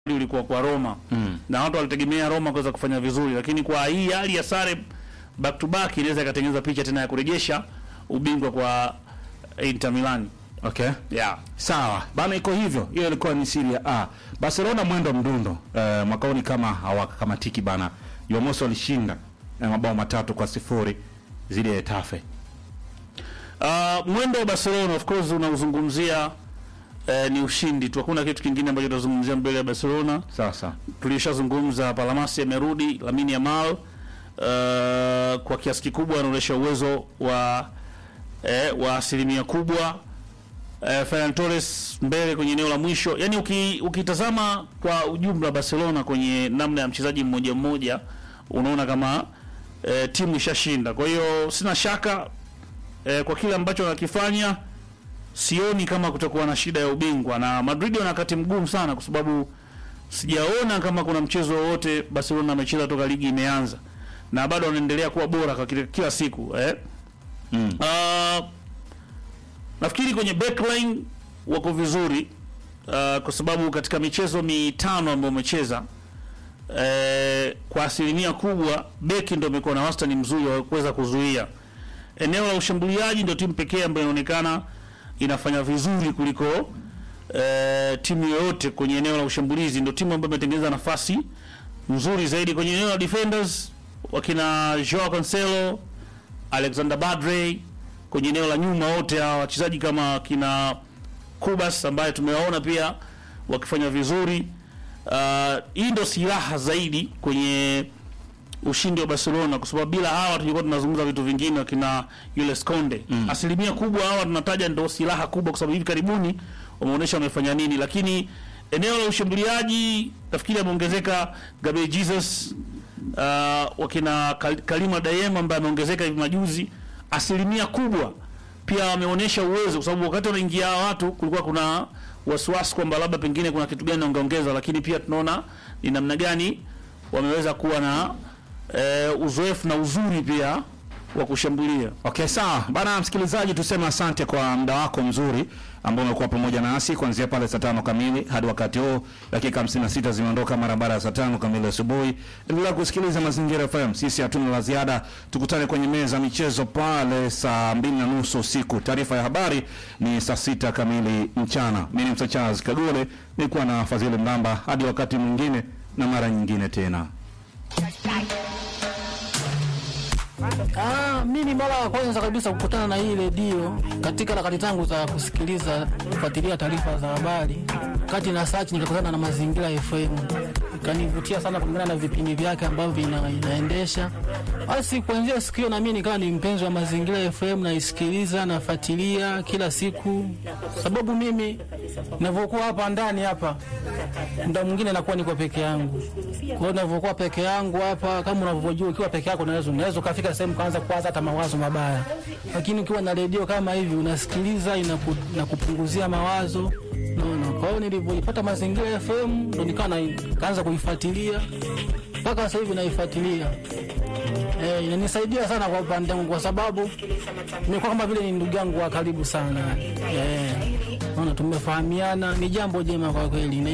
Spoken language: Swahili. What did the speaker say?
ulikuwa kwa Roma Mm. na watu walitegemea Roma kuweza kufanya vizuri, lakini kwa hii hali ya sare back to back inaweza ikatengeneza picha tena ya kurejesha ubingwa kwa Inter Milan. Okay. Yeah. Sawa bana, iko hivyo. Hiyo ilikuwa ni Serie A. Barcelona mwendo mdundo eh, mwaka huu ni kama hawakamatiki bana. Jumamosi walishinda eh, mabao matatu kwa sifuri zidi ya Etafe. Uh, mwendo wa Barcelona of course unauzungumzia eh, ni ushindi tu, hakuna kitu kingine ambacho tunazungumzia mbele ya Barcelona. Sasa tulishazungumza Palamasi amerudi, Lamine Yamal uh, kwa kiasi kikubwa anaonyesha uwezo wa eh, wa asilimia kubwa eh, Ferran Torres mbele kwenye eneo la mwisho. Yani uki, ukitazama kwa ujumla Barcelona kwenye namna ya mchezaji mmoja mmoja unaona kama eh, timu ishashinda. Kwa hiyo sina shaka eh, kwa kile ambacho wanakifanya sioni kama kutakuwa na shida ya ubingwa, na Madrid wana wakati mgumu sana kwa sababu sijaona kama kuna mchezo wowote Barcelona amecheza toka ligi imeanza na bado wanaendelea kuwa bora kwa kila, kila siku eh. mm. Uh, nafikiri kwenye backline wako vizuri uh, kwa sababu katika michezo mitano ambayo wamecheza eh, kwa asilimia kubwa beki ndio imekuwa na wastani mzuri wa kuweza kuzuia. Eneo la ushambuliaji ndio timu pekee ambayo inaonekana inafanya vizuri kuliko eh, timu yoyote kwenye eneo la ushambulizi. Ndio timu ambayo imetengeneza nafasi nzuri zaidi kwenye eneo la defenders, wakina Joao Cancelo, Alexander Badre kwenye eneo la nyuma, wote hawa wachezaji kama kina Kubas ambaye tumewaona pia wakifanya vizuri. Uh, hii ndio silaha zaidi kwenye ushindi wa Barcelona kwa sababu bila hawa tulikuwa tunazungumza vitu vingine, wakina yule Skonde mm. Asilimia kubwa hawa tunataja ndio silaha kubwa, kwa sababu hivi karibuni wameonyesha wamefanya nini, lakini eneo la ushambuliaji nafikiri ameongezeka Gabriel Jesus uh, wakina Kal- Kalima Dayem ambaye ameongezeka hivi majuzi. Asilimia kubwa pia wameonyesha uwezo, kwa sababu wakati wanaingia hawa watu kulikuwa kuna wasiwasi kwamba labda pengine kuna kitu gani wangeongeza, lakini pia tunaona ni namna gani wameweza kuwa na eh, uzoefu na uzuri pia wa kushambulia. Okay, sawa bana, msikilizaji, tuseme asante kwa muda wako mzuri ambao umekuwa pamoja nasi kuanzia pale saa tano kamili hadi wakati huu. Dakika 56 zimeondoka mara baada ya saa tano kamili asubuhi. Endelea kusikiliza Mazingira FM. Sisi hatuna la ziada, tukutane kwenye meza ya michezo pale saa mbili na nusu usiku. Taarifa ya habari ni saa sita kamili mchana. Mimi ni Msa Charles Kagole, nilikuwa na Fadhili Mlamba. Hadi wakati mwingine na mara nyingine tena. Ah, mimi mara ya kwanza kabisa kukutana na hii redio katika harakati zangu za kusikiliza kufuatilia taarifa za habari, kati na search nikakutana na Mazingira FM, ikanivutia sana kulingana na vipindi vyake ambavyo vina, inaendesha. Basi kuanzia siku hiyo na mimi nikawa ni mpenzi wa Mazingira FM, naisikiliza nafuatilia kila siku, sababu mimi ninavyokuwa hapa ndani hapa muda mwingine nakuwa niko peke yangu. Kwa hiyo ninavyokuwa peke yangu hapa, kama unavyojua, ukiwa peke yako unaweza unaweza ukafika sehemu kaanza kuwaza hata mawazo mabaya, lakini ukiwa na redio kama hivi unasikiliza, inaku, inakupunguzia mawazo naona. Kwa hiyo nilivyoipata Mazingira FM ndo nikawa na- kaanza kuifuatilia mpaka sasa hivi naifuatilia. Eh, inanisaidia sana kwa upande wangu kwa sababu nimekuwa kama vile ni ndugu yangu wa karibu sana. Eh, naona tumefahamiana, ni jambo jema kwa kweli.